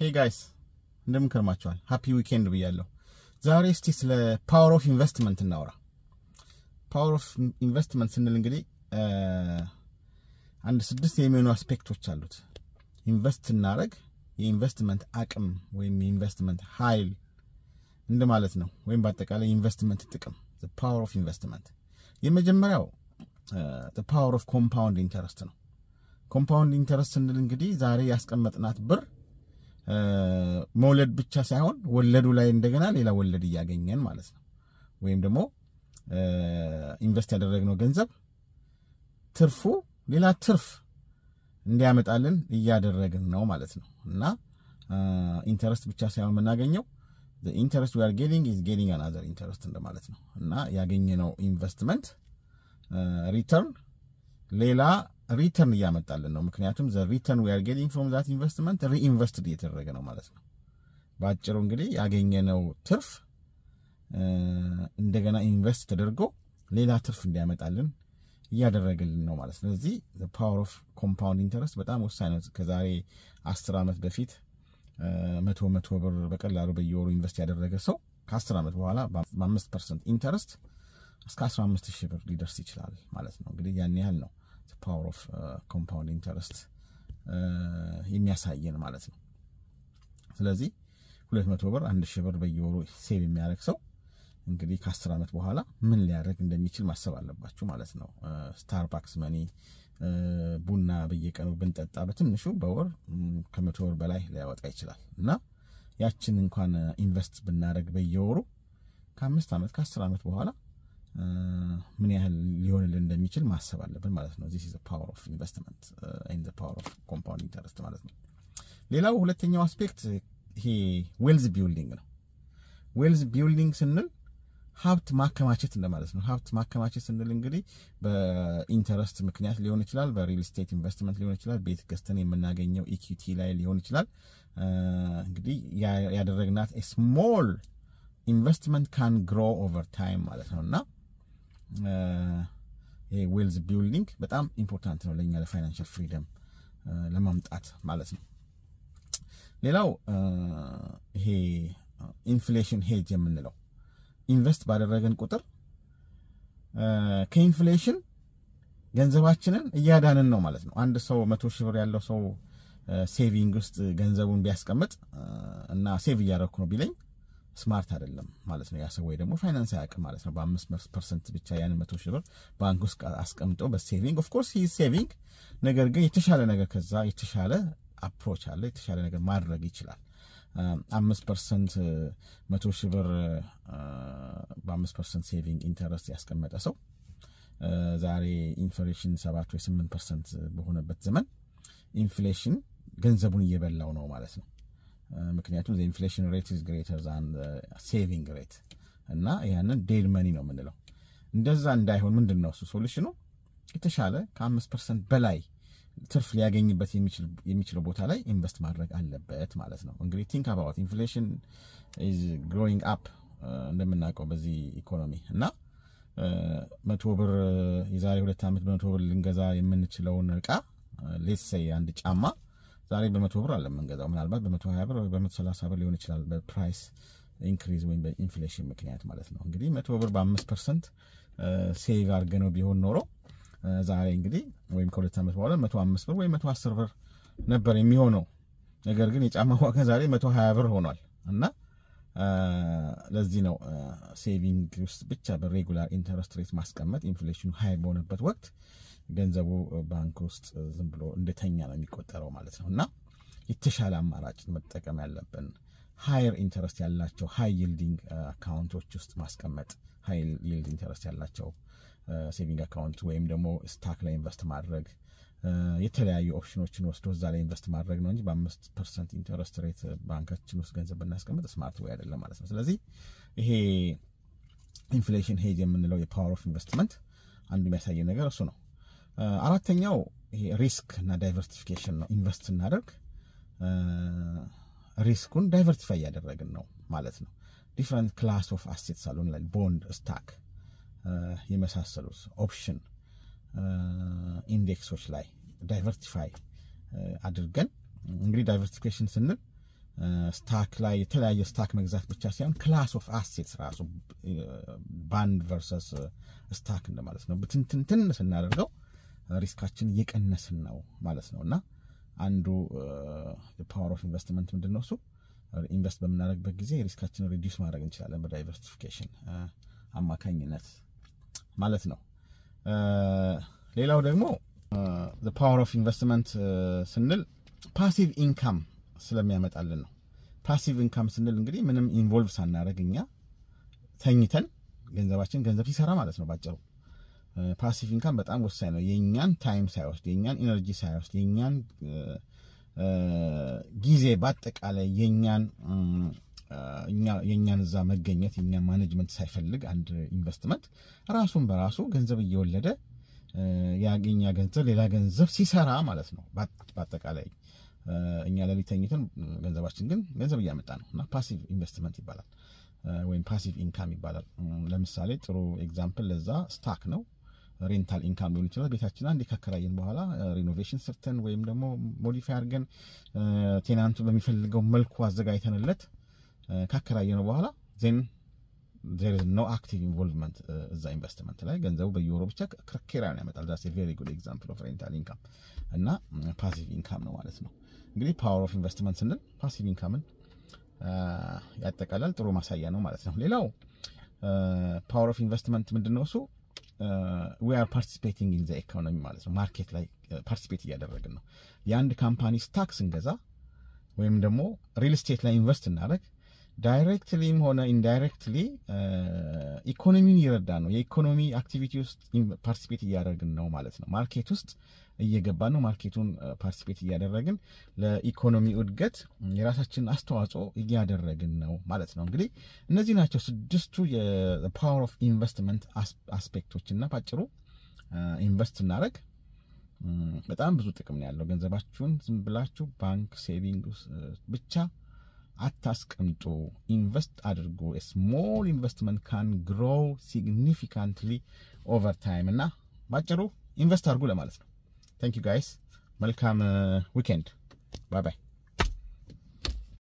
ሄይ ጋይስ እንደምን ከርማችኋል? ሃፒ ዊኬንድ ብያለሁ። ዛሬ እስቲ ስለ ፓወር ኦፍ ኢንቨስትመንት እናውራ። ፓወር ኦፍ ኢንቨስትመንት ስንል እንግዲህ አንድ ስድስት የሚሆኑ አስፔክቶች አሉት። ኢንቨስት ስናደርግ የኢንቨስትመንት አቅም ወይም የኢንቨስትመንት ኃይል እንደማለት ነው። ወይም በአጠቃላይ የኢንቨስትመንት ጥቅም ፓወር ኦፍ ኢንቨስትመንት። የመጀመሪያው ፓወር ኦፍ ኮምፓውንድ ኢንተረስት ነው። ኮምፓውንድ ኢንተረስት ስንል እንግዲህ ዛሬ ያስቀመጥናት ብር መውለድ ብቻ ሳይሆን ወለዱ ላይ እንደገና ሌላ ወለድ እያገኘን ማለት ነው። ወይም ደግሞ ኢንቨስት ያደረግነው ገንዘብ ትርፉ ሌላ ትርፍ እንዲያመጣልን እያደረግን ነው ማለት ነው እና ኢንተረስት ብቻ ሳይሆን የምናገኘው ኢንተረስት ዊ አር ጌቲንግ ኢዝ ጌቲንግ አናዘር ኢንተረስት እንደማለት ነው እና ያገኘነው ኢንቨስትመንት ሪተርን ሌላ ሪተርን እያመጣልን ነው። ምክንያቱም ዘ ሪተርን ዊ አር ጌቲንግ ፍሮም ዛት ኢንቨስትመንት ሪኢንቨስትድ እየተደረገ ነው ማለት ነው። በአጭሩ እንግዲህ ያገኘነው ትርፍ እንደገና ኢንቨስት ተደርጎ ሌላ ትርፍ እንዲያመጣልን እያደረገልን ነው ማለት ነው። ስለዚህ ፓወር ኦፍ ኮምፓውንድ ኢንተረስት በጣም ወሳኝ ነው። ከዛሬ አስር ዓመት በፊት መቶ መቶ ብር በቀላሉ በየወሩ ኢንቨስት ያደረገ ሰው ከአስር ዓመት በኋላ በአምስት ፐርሰንት ኢንተረስት እስከ አስራ አምስት ሺህ ብር ሊደርስ ይችላል ማለት ነው። እንግዲህ ያን ያህል ነው ፓወር ኦፍ ኮምፓውንድ ኢንተረስት የሚያሳየን ማለት ነው። ስለዚህ ሁለት መቶ ብር አንድ ሺህ ብር በየወሩ ሴቭ የሚያደርግ ሰው እንግዲህ ከአስር ዓመት በኋላ ምን ሊያደርግ እንደሚችል ማሰብ አለባችሁ ማለት ነው። ስታርባክስ መኒ ቡና በየቀኑ ብንጠጣ በትንሹ በወር ከመቶ ብር በላይ ሊያወጣ ይችላል እና ያችን እንኳን ኢንቨስት ብናደርግ በየወሩ ከአምስት ዓመት ከአስር ዓመት በኋላ ምን ያህል ሊሆንልን እንደሚችል ማሰብ አለብን ማለት ነው። ዚስ ኢዝ ፓወር ኦፍ ኢንቨስትመንት ኤንድ ፓወር ኦፍ ኮምፓውንድ ኢንተረስት ማለት ነው። ሌላው ሁለተኛው አስፔክት ይሄ ዌልዝ ቢልዲንግ ነው። ዌልዝ ቢልዲንግ ስንል ሀብት ማከማቸት እንደማለት ነው። ሀብት ማከማቸት ስንል እንግዲህ በኢንተረስት ምክንያት ሊሆን ይችላል፣ በሪል ስቴት ኢንቨስትመንት ሊሆን ይችላል፣ ቤት ገዝተን የምናገኘው ኢኩቲ ላይ ሊሆን ይችላል። እንግዲህ ያደረግናት ስሞል ኢንቨስትመንት ካን ግሮ ኦቨር ታይም ማለት ነው እና ይሄ ዌልዝ ቢልዲንግ በጣም ኢምፖርታንት ነው ለእኛ ለፋይናንሻል ፍሪደም ለማምጣት ማለት ነው። ሌላው ይሄ ኢንፍሌሽን ሄጅ የምንለው ኢንቨስት ባደረገን ቁጥር ከኢንፍሌሽን ገንዘባችንን እያዳንን ነው ማለት ነው። አንድ ሰው መቶ ሺህ ብር ያለው ሰው ሴቪንግ ውስጥ ገንዘቡን ቢያስቀምጥ እና ሴቭ እያደረግኩ ነው ቢለኝ ስማርት አይደለም ማለት ነው። ያ ሰው ወይ ደግሞ ፋይናንስ አያውቅም ማለት ነው። በአምስት ፐርሰንት ብቻ ያን መቶ ሺህ ብር ባንክ ውስጥ አስቀምጦ በሴቪንግ ኦፍኮርስ ሂ ሴቪንግ፣ ነገር ግን የተሻለ ነገር ከዛ የተሻለ አፕሮች አለ የተሻለ ነገር ማድረግ ይችላል። አምስት ፐርሰንት መቶ ሺህ ብር በአምስት ፐርሰንት ሴቪንግ ኢንተረስት ያስቀመጠ ሰው ዛሬ ኢንፍሌሽን ሰባት ወይ ስምንት ፐርሰንት በሆነበት ዘመን ኢንፍሌሽን ገንዘቡን እየበላው ነው ማለት ነው። ምክንያቱም ኢንፍሌሽን ሬት ኢዝ ግሬተር ዛን ሴቪንግ ሬት እና ያንን ዴድ መኒ ነው የምንለው። እንደዛ እንዳይሆን ምንድን ነው እሱ ሶሉሽኑ? የተሻለ ከአምስት ፐርሰንት በላይ ትርፍ ሊያገኝበት የሚችለው ቦታ ላይ ኢንቨስት ማድረግ አለበት ማለት ነው። እንግዲህ ቲንክ አባውት ኢንፍሌሽን ኢዝ ግሮዊንግ አፕ እንደምናውቀው በዚህ ኢኮኖሚ እና መቶ ብር የዛሬ ሁለት ዓመት በመቶ ብር ልንገዛ የምንችለውን እቃ ሌትስ ሴይ አንድ ጫማ ዛሬ በመቶ ብር አለ የምንገዛው። ምናልባት በመቶ ሀያ ብር በመቶ ሰላሳ ብር ሊሆን ይችላል በፕራይስ ኢንክሪዝ ወይም በኢንፍሌሽን ምክንያት ማለት ነው። እንግዲህ መቶ ብር በአምስት ፐርሰንት ሴቭ አድርገነው ቢሆን ኖሮ ዛሬ እንግዲህ ወይም ከሁለት ዓመት በኋላ መቶ አምስት ብር ወይም መቶ አስር ብር ነበር የሚሆነው። ነገር ግን የጫማ ዋጋ ዛሬ መቶ ሀያ ብር ሆኗል እና ለዚህ ነው ሴቪንግ ውስጥ ብቻ በሬጉላር ኢንተረስት ሬት ማስቀመጥ ኢንፍሌሽኑ ሀይ በሆነበት ወቅት ገንዘቡ ባንክ ውስጥ ዝም ብሎ እንደተኛ ነው የሚቆጠረው ማለት ነው እና የተሻለ አማራጭ መጠቀም ያለብን ሃየር ኢንተረስት ያላቸው ሃይ ይልዲንግ አካውንቶች ውስጥ ማስቀመጥ ሃይ ይልድ ኢንተረስት ያላቸው ሴቪንግ አካውንት ወይም ደግሞ ስታክ ላይ ኢንቨስት ማድረግ የተለያዩ ኦፕሽኖችን ወስዶ እዛ ላይ ኢንቨስት ማድረግ ነው እንጂ በአምስት ፐርሰንት ኢንተረስት ሬት ባንካችን ውስጥ ገንዘብ ብናስቀምጥ ስማርት ወይ አይደለም ማለት ነው። ስለዚህ ይሄ ኢንፍሌሽን ሄጅ የምንለው የፓወር ኦፍ ኢንቨስትመንት አንዱ የሚያሳየን ነገር እሱ ነው። አራተኛው ይሄ ሪስክ እና ዳይቨርሲፊኬሽን ነው። ኢንቨስት ስናደርግ ሪስኩን ዳይቨርሲፋይ እያደረግን ነው ማለት ነው። ዲፍረንት ክላስ ኦፍ አሴትስ አሉን ላይ ቦንድ፣ ስታክ የመሳሰሉት ኦፕሽን ኢንዴክሶች ላይ ዳይቨርሲፋይ አድርገን እንግዲህ ዳይቨርሲፊኬሽን ስንል ስታክ ላይ የተለያየ ስታክ መግዛት ብቻ ሳይሆን ክላስ ኦፍ አሴትስ ራሱ ባንድ ቨርሰስ ስታክ እንደማለት ነው። ብትንትንትን ስናደርገው ሪስካችን እየቀነስን ነው ማለት ነው እና አንዱ ፓወር ኦፍ ኢንቨስትመንት ምንድን ነው? እሱ ኢንቨስት በምናደርግበት ጊዜ ሪስካችንን ሪዲዩስ ማድረግ እንችላለን በዳይቨርሲፊኬሽን አማካኝነት ማለት ነው። ሌላው ደግሞ ፓወር ኦፍ ኢንቨስትመንት ስንል ፓሲቭ ኢንካም ስለሚያመጣልን ነው። ፓሲቭ ኢንካም ስንል እንግዲህ ምንም ኢንቮልቭ ሳናደርግ እኛ ተኝተን ገንዘባችን ገንዘብ ሲሰራ ማለት ነው ባጭሩ። ፓሲቭ ኢንካም በጣም ወሳኝ ነው። የእኛን ታይም ሳይወስድ፣ የእኛን ኢነርጂ ሳይወስድ፣ የእኛን ጊዜ በአጠቃላይ የእኛን የእኛን እዛ መገኘት የእኛን ማኔጅመንት ሳይፈልግ አንድ ኢንቨስትመንት ራሱን በራሱ ገንዘብ እየወለደ ያገኛ ገንዘብ ሌላ ገንዘብ ሲሰራ ማለት ነው። በአጠቃላይ እኛ ሌሊት ተኝተን ገንዘባችን ግን ገንዘብ እያመጣ ነው እና ፓሲቭ ኢንቨስትመንት ይባላል ወይም ፓሲቭ ኢንካም ይባላል። ለምሳሌ ጥሩ ኤግዛምፕል ለዛ ስታክ ነው። ሬንታል ኢንካም ሊሆን ይችላል። ቤታችን አንዴ ካከራየን በኋላ ሪኖቬሽን ሰርተን ወይም ደግሞ ሞዲፋይ አድርገን ቴናንቱ በሚፈልገው መልኩ አዘጋጅተንለት ካከራየነው በኋላ ዜን ዜር ኖ አክቲቭ ኢንቮልቭመንት እዛ ኢንቨስትመንት ላይ ገንዘቡ በየወሩ ብቻ ኪራዩን ያመጣል። ዛስ ቬሪ ጉድ ኤግዛምፕል ኦፍ ሬንታል ኢንካም እና ፓሲቭ ኢንካም ነው ማለት ነው። እንግዲህ ፓወር ኦፍ ኢንቨስትመንት ስንል ፓሲቭ ኢንካምን ያጠቃላል። ጥሩ ማሳያ ነው ማለት ነው። ሌላው ፓወር ኦፍ ኢንቨስትመንት ምንድን ነው? እሱ ዊ አር ፓርቲሲፔቲንግ ኢን ዘ ኢኮኖሚ ማለት ነው። ማርኬት ላይ ፓርቲሲፔት እያደረግን ነው። የአንድ ካምፓኒ ስታክ ስንገዛ ወይም ደግሞ ሪል ስቴት ላይ ኢንቨስት እናደረግ ዳይሬክትሊም ሆነ ኢንዳይሬክትሊ ኢኮኖሚውን እየረዳ ነው። የኢኮኖሚ አክቲቪቲ ውስጥ ፓርቲሲፔት እያደረግን ነው ማለት ነው። ማርኬት ውስጥ እየገባን ነው። ማርኬቱን ፓርቲሲፔት እያደረግን ለኢኮኖሚ እድገት የራሳችንን አስተዋጽኦ እያደረግን ነው ማለት ነው። እንግዲህ እነዚህ ናቸው ስድስቱ የፓወር ኦፍ ኢንቨስትመንት አስፔክቶች እና ባጭሩ ኢንቨስት እናደረግ በጣም ብዙ ጥቅም ነው ያለው። ገንዘባችሁን ዝም ብላችሁ ባንክ ሴቪንግ ብቻ አታስቀምጡ። ኢንቨስት አድርጎ ስሞል ኢንቨስትመንት ካን ግሮው ሲግኒፊካንትሊ ኦቨር ታይም እና ባጭሩ ኢንቨስት አድርጉ ለማለት ነው። ታንክ ዩ ጋይስ። መልካም ዊኬንድ። ባይ ባይ።